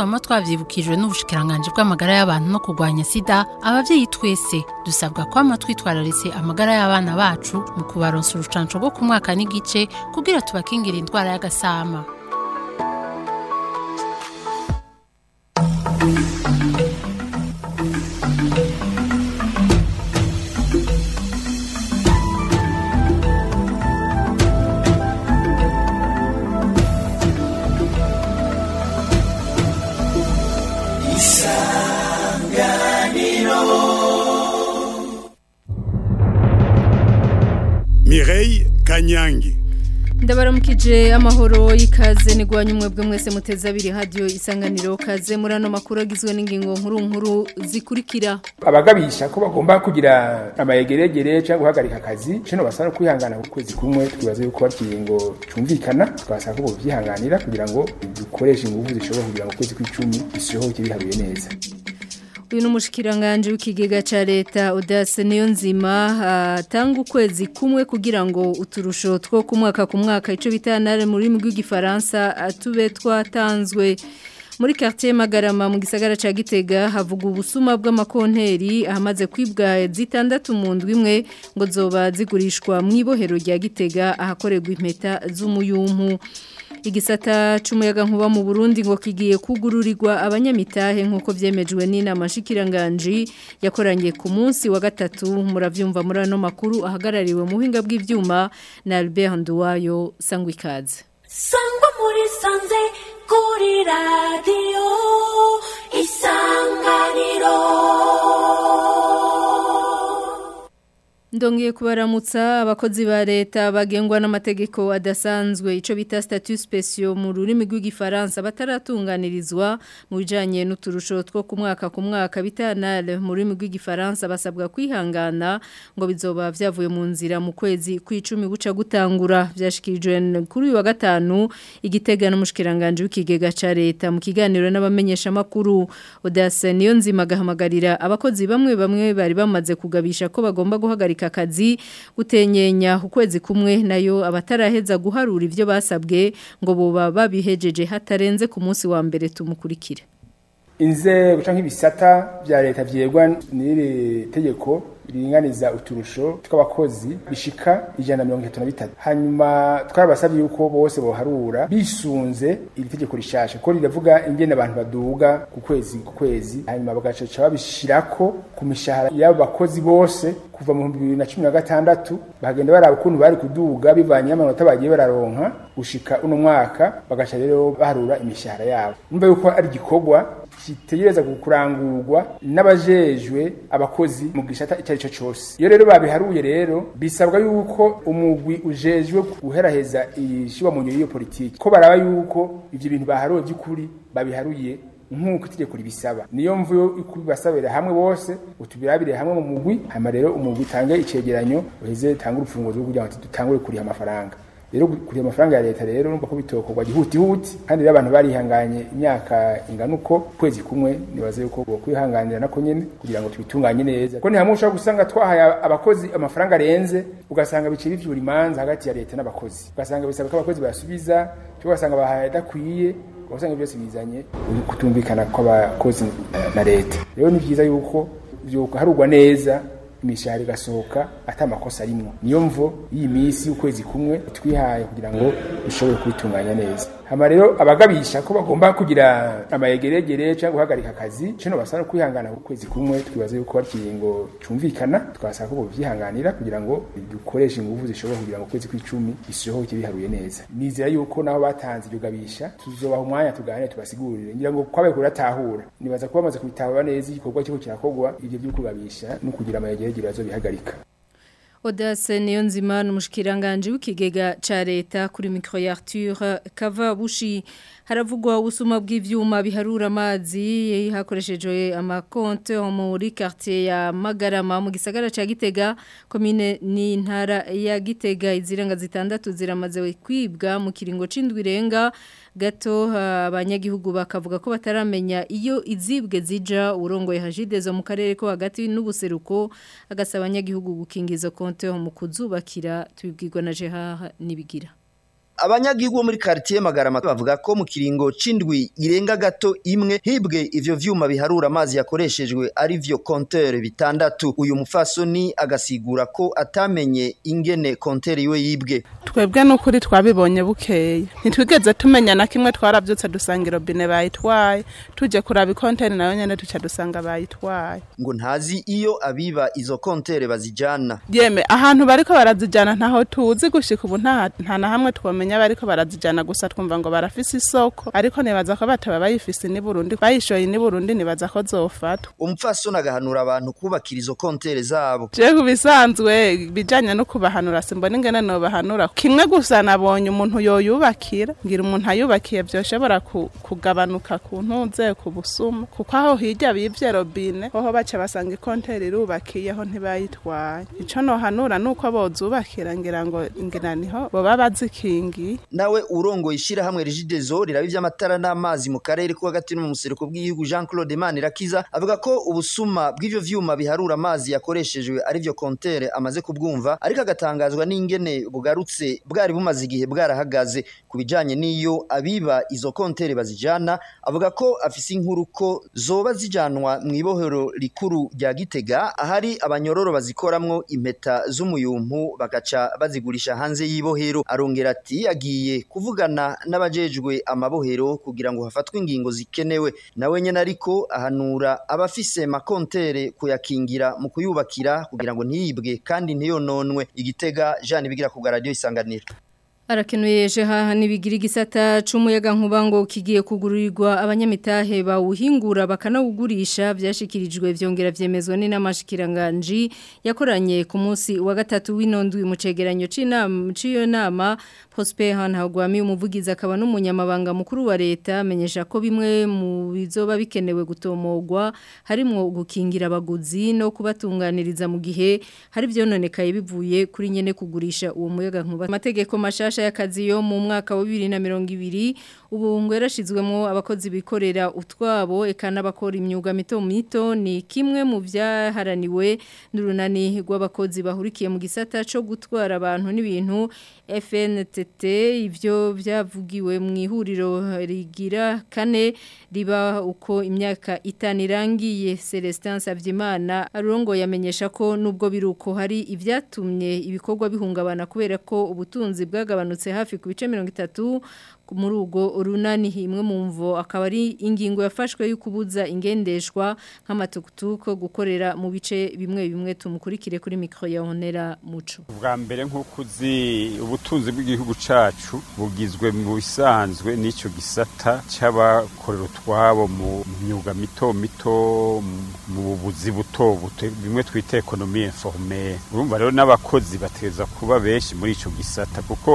twama twavyibukijwe n'ubushikiranganje bw'amagara y'abantu no kurwanya sida abavyeyi twese dusabwa kwama twitwararitse amagara y'abana bacu mu kubaronsa urucanco rwo ku mwaka n'igice kugira tubakingira indwara y'agasama Mireille Kanyangi ndabaramukije amahoro y'ikaze nigwanye umwebwe mwese muteze abiri hadiyo isanganiro kaze muri ano makuru agizwe n'ingingo nkuru nkuru zikurikira abagabisha ko bagomba kugira amayegeregere cyangwa guhagarika akazi kino basaba kwihangana ku kwezi kumwe twibaza yuko ari ikiringo cyumvikana twasaba ko bovyihanganira kugira ngo dukoreshe ingufu zishobora kugira ngo ukwezi kw'icumi bisohoke biharuye neza uyu ni umushikiranganje w'ikigega cya leta udase niyo nzima atanga ukwezi kumwe kugira ngo uturusho two ku mwaka ku mwaka icyo bita nare mu rurimi rw'igifaransa tube twatanzwe muri quartier Magarama mu gisagara ca Gitega havuga ubusuma bw'amakonteri ahamaze kwibwa zitandatu mu ndwi imwe ngo zoba zigurishwa mu ibohero rya Gitega ahakorerwa impeta z'umuyumpu igisata c'umuyaga nkuba mu Burundi ngo kigiye kugururirwa abanyamitahe nkuko vyemejwe n'inama shikiranganje yakoranye ku munsi wa gatatu muravyumva muri ano makuru ahagarariwe mu buhinga bw'ivyuma na Albert Nduwayo sangwikaze sangwa muri sanze kuri radio isanganiro Ndongiye kubaramutsa abakozi ba leta bagengwa n'amategeko adasanzwe ico bita statut spéciaux mu rurimi rw'igifaransa bataratunganirizwa mu bijanye n'uturusho two ku mwaka ku mwaka bitanale mu rurimi rw'igifaransa basabwa kwihangana ngo bizoba vyavuye mu nzira mu kwezi kw'icumi buca gutangura vyashikirijwe kuri uyu wa gatanu igitega n'umushikiranganje w'ikigega ca leta mu kiganiro n'abamenyesha makuru Odase niyo nzima gahamagarira abakozi bamwe bamwe bari bamaze kugabisha ko bagomba guhagarika akazi gutenyenya ukwezi kumwe nayo abataraheza guharura ivyo basabwe ngo boba babihejeje hatarenze ku munsi wa mbere tumukurikire inzego canke ibisata vya leta vyegwa n'iri tegeko riringaniza uturusho tw'abakozi bishika ijana na mirongo itatu na bitatu hanyuma twarabasabye yuko bose boharura bisunze iri tegeko rishasha ko riravuga ingene abantu baduga ku kwezi ku kwezi hanyuma bagacaca babishirako ku mishahara y'abo bakozi bose kuva mu bihumbi bibiri na cumi na gatandatu bagenda baraba ukuntu bari kuduga bivanye n'amanota bagiye bararonka gushika uno mwaka bagaca rero baharura imishahara yabo numva yuko ari igikorwa kitegereza kurangurwa n'abajejwe abakozi mu gisata icyo ari cyo cyose iyo rero babiharuye rero bisabwa yuko umugwi ujejwe guheraheza ishyirwa mu nyuma y'iyo politiki ko baraba yuko ibyo bintu baharuye by'ukuri babiharuye nk'uko itegeko ribisaba niyo mvuyo ikubasabira hamwe bose utubirabire hamwe mu mugwi hanyuma rero umugwi utange icegeranyo uheze utange urufunguzo kugira ngo dutangure kuriha amafaranga rero kuriha amafaranga ya leta rero numva ko bitokorwa gihutihuti kandi rero abantu barihanganye imyaka ingana uko kwezi kumwe nibaze yuko kwihanganira nako nyene kugira ngo tubitunganye neza ko ni hamwe ushobora gusanga twahaye abakozi amafaranga arenze ugasanga biciye bivyura imanza hagati ya leta n'abakozi ugasanga bisaba ko abakozi basubiza cyangwa ugasanga bahaye adakwiye ugasanga byose bizanye kutumvikana kw'abakozi na leta rero ni vyiza yuko harugwa neza imishahara igasohoka ata makosa arimwo niyo mvo iyi minsi ukwezi kumwe twihaye kugira ngo dushobore kubitunganya neza hama rero abagabisha ko bagomba kugira amayegeregere cyangwa guhagarika akazi kino basaba kwihangana ku kwezi kumwe twibaza yuko ari ikiringo cumvikana twasaba ko bovyihanganira kugira ngo dukoreshe ingufu zishobora kugira ngo ukwezi kw'icumi bisohoke biharuye neza nizera yuko naho batanze iryo gabisha tuzobaha umwanya tuganire tubasigurire ngira ngo kwabaye kuratahura nibaza ko bamaze kubitahura neza igikorwa kiriko kirakorwa ivyo vyo kugabisha no kugira amayegeregere bazobihagarika Odase niyo nzima n'umushikiranganje w'ikigega ca leta kuri micro ya Arthur Kavabushi haravugwa ubusuma bw'ivyuma biharura amazi hakoreshejwe amakonte muri quartier ya Magarama mu gisagara ca Gitega commune ni ntara ya Gitega iziranga zitandatu ziramaze kwibwa mu kiringo c'indwi renga gato abanyagihugu bakavuga ko bataramenya iyo izibwe zija urongoye hajidezo mu karere ko hagati n'ubuseruko agasaba abanyagihugu gukingiza konte mu kuzubakira tubibwirwa na Jeha nibigira abanyagihugu bo muri quartier Magarama bavuga ko mu kiringo c'indwi irenga gato imwe hibwe ivyo vyuma biharura amazi yakoreshejwe ari vyo compteur bitandatu uyu mufasoni agasigura ko atamenye ingene compteur iwe yibwe twebwe n'ukuri twabibonye bukeye ntitwigeze tumenya na kimwe twarabyutse dusanga irobine bayitwaye tuje kuraba ikonteri nayo nyene duca dusanga bayitwaye ngo ntazi iyo abiba izo compteur bazijana yeme ahantu bariko barazijana ntaho tuzi gushika ubu nta nta na hamwe twomenya bariko barazijana gusa twumva ngo barafise isoko ariko nibaza ko bataba bayifise ni Burundi bayishoye ni Burundi nibaza ko zofatwa umupfasoni agahanura abantu kubakira izo compteur zabo je kubisanzwe bijanye no kubahanura simbona ingene no bahanura kimwe gusa nabonye umuntu yoyubakira ngira umuntu ayubakiye vyoshobora ku- kugabanuka ku ntuze ku busuma kuko aho hirya bivye robine hoho baca basanga ikonteri irubakiyeho ntibayitwaye ico nohanura nuko bozubakira ngira ngo ngira niho boba bazikingiye nawe urongoye ishirahamwe Regideso riraba ivy'amatara n'amazi mu karere ko hagati no mu museruko bw'igihugu Jean Claude Manirakiza avuga ko ubusuma bw'ivyo vyuma biharura amazi yakoreshejwe ari vyo compteur amaze kubwumva ariko agatangazwa n'ingene bugarutse bwari bumaze igihe bwarahagaze ku bijanye n'iyo abiba izo compteur bazijana avuga ko afise inkuru ko zoba zijanwa mu ibohero rikuru rya Gitega ahari abanyororo bazikoramwo impeta z'umuyumpu bagaca bazigurisha hanze y'ibohero arongera ati agiye kuvugana n'abajejwe amabohero kugira ngo hafatwe ingingo zikenewe nawe nyene ariko ahanura abafise makontere kuyakingira mu kuyubakira kugira ngo ntiyibwe kandi ntiyononwe igitega Jean bigira ku radio isanganiro Arakenuye jeha nibigira igisata c'umuyaga nkuba ngo kigiye kugururirwa abanyamitahe bawuhingura bakanawugurisha byashikirijwe vyongera vyemezwa n'inamashikiranganji yakoranye ku munsi wa gatatu w'inondwi mu cegeranyo c'inama c'iyo nama Prosper Hantagwami umuvugizi akaba n'umunyamabanga mukuru wa leta amenyesha ko bimwe mu bizoba bikenewe gutomogwa harimo gukingira abaguzi no kubatunganiriza mu gihe hari vyononekaye bivuye kuri nyene kugurisha uwo muyaga nkuba amategeko mashasha y'akazi yo mu mwaka wa 2020 ubu ngo yarashizwemo abakozi bikorera utwabo eka n'abakora imyuga mito mito ni kimwe mu vyaharaniwe n'urunani rw'abakozi bahurikiye mu gisata co gutwara abantu n'ibintu FNTT ivyo vyavugiwe mu ihuriro rigira kane riba uko imyaka itanu irangiye Celestin Savyimana arongo yamenyesha ko nubwo biruko hari ivyatumye ibikorwa bihungabana kubera ko ubutunzi bwagabanutse hafi ku bice 30 muri ubwo runani imwe mu mvo akaba ari ingingo yafashwe yo kubuza ingendeshwa nk'amatukutuko gukorera mu bice bimwe bimwe tumukurikire kuri mikro ya Honera Muco bwa mbere nk'uko uzi ubutunzi bw'igihugu cacu bugizwe mu bisanzwe n'icyo gisata c'abakorera utwabo mu myuga mito mito mu buzi buto buto bimwe twita ekonomi informelle urumva rero n'abakozi bateza kuba benshi muri ico gisata kuko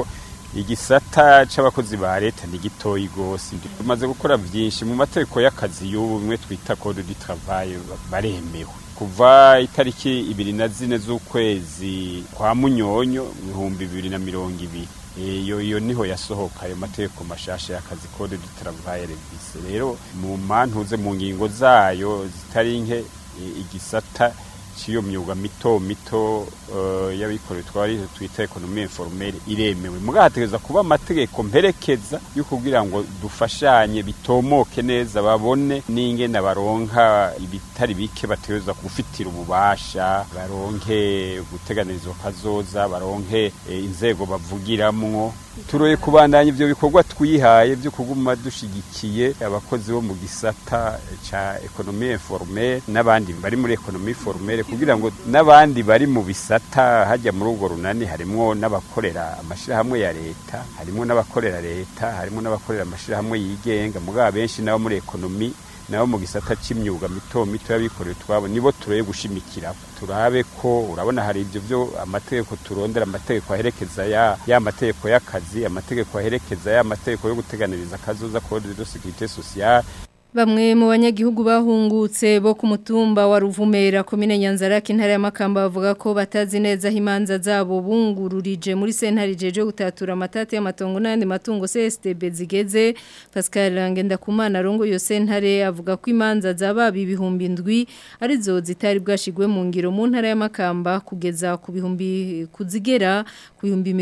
igisata c'abakozi ba leta ni gitoyi gose tumaze gukora vyinshi mu mategeko y'akazi y'ubu bimwe twita code du travail baremewe kuva itariki ibiri na zine z'ukwezi kwa munyonyo ibihumbi bibiri na mirongo ibiri iyo iyo niho yasohoka ayo mategeko mashasha y'akazi code du travail revise rero mu mantuze mu ngingo zayo zitari nke igisata ciyo myuga mito mito uh, y'abikorera twari twita ekonomi informelle iremewe mugahategeza kuba amategeko mperekeza yo kugira ngo dufashanye bitomoke neza babone n'ingene baronka ibitari bike bategeza gufitira ububasha baronke guteganirizwa kazoza baronke e, inzego bavugiramwo turoye kubandanya ivyo bikorwa twihaye byo kuguma dushigikiye abakozi bo mu gisata ca ekonomi informelle n'abandi bari muri ekonomi formelle kugira ngo n'abandi bari mu bisata hajya muri urwo runani harimwo n'abakorera amashirahamwe ya leta harimwo n'abakorera leta harimwo n'abakorera amashirahamwe yigenga mugabo benshi nabo muri ekonomi nabo mu gisata c'imyuga mito mito y'abikorera twabo nibo turoye gushimikira turabe ko urabona hari ivyo byo amategeko turondera amategeko aherekeza ya ya mategeko y'akazi amategeko aherekeza ya mategeko yo guteganiriza kazoza code de sécurité sociale Bamwe mu banyagihugu bahungutse bo ku mutumba wa Ruvumera komine Nyanzarake intara ya Makamba bavuga ko batazi neza himanza zabo bungururije muri sentare jeje gutatura amatati y'amatongo n'andi matungo CSTB zigeze Pascal Ngendakumana rongo yo sentare avuga ko imanza zababi ibihumbi ndwi arizo zitari bwashigwe mu ngiro mu ntara ya Makamba kugeza ku bihumbi kuzigera ku bihumbi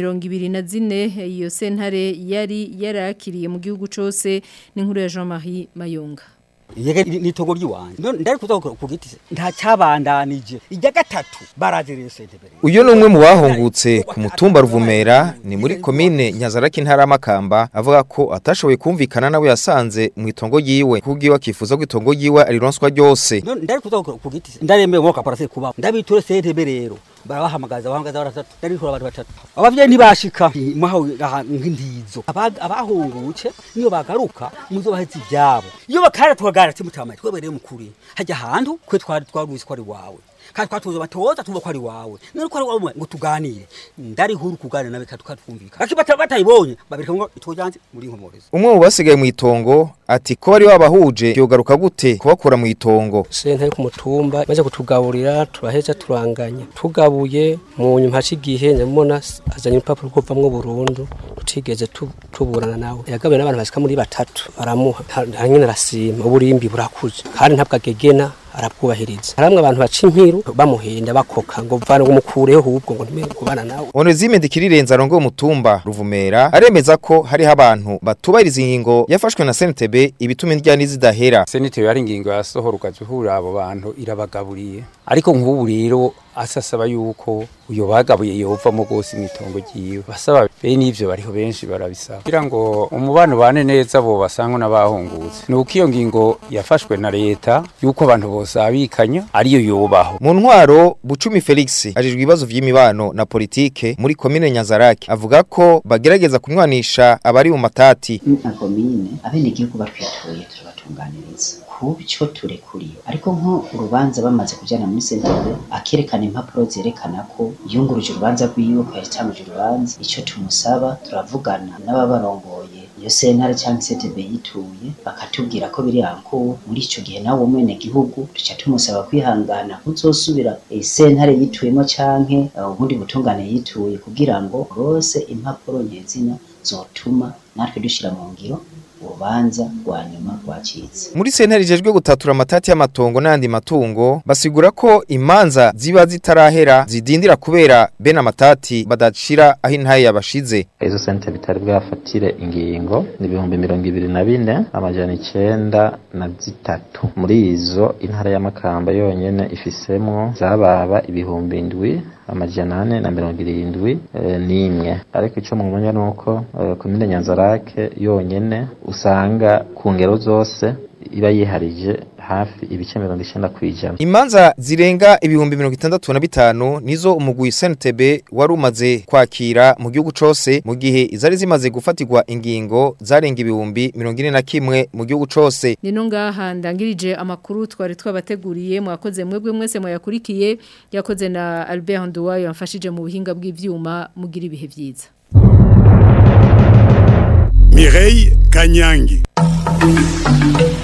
24 iyo sentare yari yarakiriye mu gihugu cose n'inkuru ya Jean-Marie Mayonga yege nitogo ry'iwanje ndari kuza ku giti nta cyabandanije ijya gatatu baraziriye sentebere uyu ni umwe mu bahungutse ku mutumba ruvumera ni muri komine nyazaraki intara y'amakamba avuga ko atashoboye kumvikana nawe yasanze mu itongo yiwe kubwiwe akifuza ko itongo yiwe arironswa ryose ndari kuza ku giti ndaremeye ngo kaparase kubaho ndabiture sentebere rero barabahamagaza bahamagaza baratatu ndabikora abantu batatu abavyeyi ntibashika mwaho nk'indizo abahungutse niyo bagaruka muzobahetse ivyabo iyo bakara twagara timutamaye twebereye mukuri hajya ahantu kwe twari twaruzi ko ari wawe kandi twatuze batoza tuvuga ko ari wawe none ko ari wawe ngo tuganire ndari huru kuganira nawe tukatwumvika akibata batayibonye babirika ngo itujanje muri nkomorezo umwe mu basigaye mu itongo ati ko bari babahuje yogaruka gute kubakura mu itongo senta yo ku mutumba maze kutugaburira turaheza turanganya tugabuye mu nyuma hacigihe nyamubona azanye urupapuro rwovamwo burundu tutigeze tuburana nawe yagabuye n'abantu basika muri batatu baramuha hanyine arasima uburimbi burakuze kandi ntabwo agegena arabwubahiriza haramwe abantu baca impiru bamuhenda bakoka ngo mvana ngo mukureho ahubwo ngo ntimere kubana nawe Onezime Ndikirirenza arongo umutumba Ruvumera aremeza ko hariho abantu batubahiriza ingingo yafashwe na CNTB ibituma indyani zidahera CNTB ari ingingo yasohora ukazihura abo bantu irabagaburiye ariko nk'ubu rero asasaba yuko uyo bagabuye yovamo gose imitongo giwe basaba bene ivyo bariho benshi barabisaba kugira ngo umubano bane neza bo basangwa n'abahungutse nuko iyo ngingo yafashwe na leta yuko abantu bose abikanya ariyo yobaho mu ntwaro Bucumi Felix ajijwe ibibazo vy'imibano na politike muri komine Nyanzarake avuga ko bagerageza kumwanisha abari mu matati na komine abenegihugu batwituye turabatunganiriza kubyo turekuriye ariko nko urubanza bamaze kujyana muri sentare akerekana impapuro zerekana ko yunguruje urubanza rwiwe ko yatanguje urubanza icyo tumusaba turavugana n'ababarongoye iyo sentare cyangwa CTB yituye bakatubwira ko biri anko muri ico gihe nawe mwene gihugu tuca tumusaba kwihangana kuzosubira iyi sentare yituyemo canke ubundi butungane yituye kugira ngo bose impapuro nyezina zotuma natwe dushira mu ngiro urubanza rwa nyuma rwacitse muri sentare ijejwe gutatura amatati y'amatongo n'andi matungo basigura ko imanza ziba zitarahera zidindira kubera bene amatati badashira aho intaye yabashize izo sentare bitari bwafatire ingingo ni ibihumbi mirongo ibiri na bine amajana icenda na zitatu muri izo intara y'amakamba yonyene ifisemwo zababa ibihumbi indwi amajana ane na mirongo irindwi e, n'imwe ariko ico mumenya nuko e, komine nyanzarake yonyene usanga ku ngero zose iba yiharije hafi ibice mirongo icenda kw'ijana imanza zirenga ibihumbi mirongo itandatu na bitanu nizo umugwi CNTB wari umaze kwakira mu gihugu cose mu gihe izari zimaze gufatirwa ingingo zarenga ibihumbi mirongo ine na kimwe mu gihugu cose nino ngaha ndangirije amakuru twari twabateguriye mwakoze mwebwe mwese mwayakurikiye yakoze na Albert Nduwayo yamfashije mu buhinga bw'ivyuma mugira ibihe vyiza Mireille Kanyangi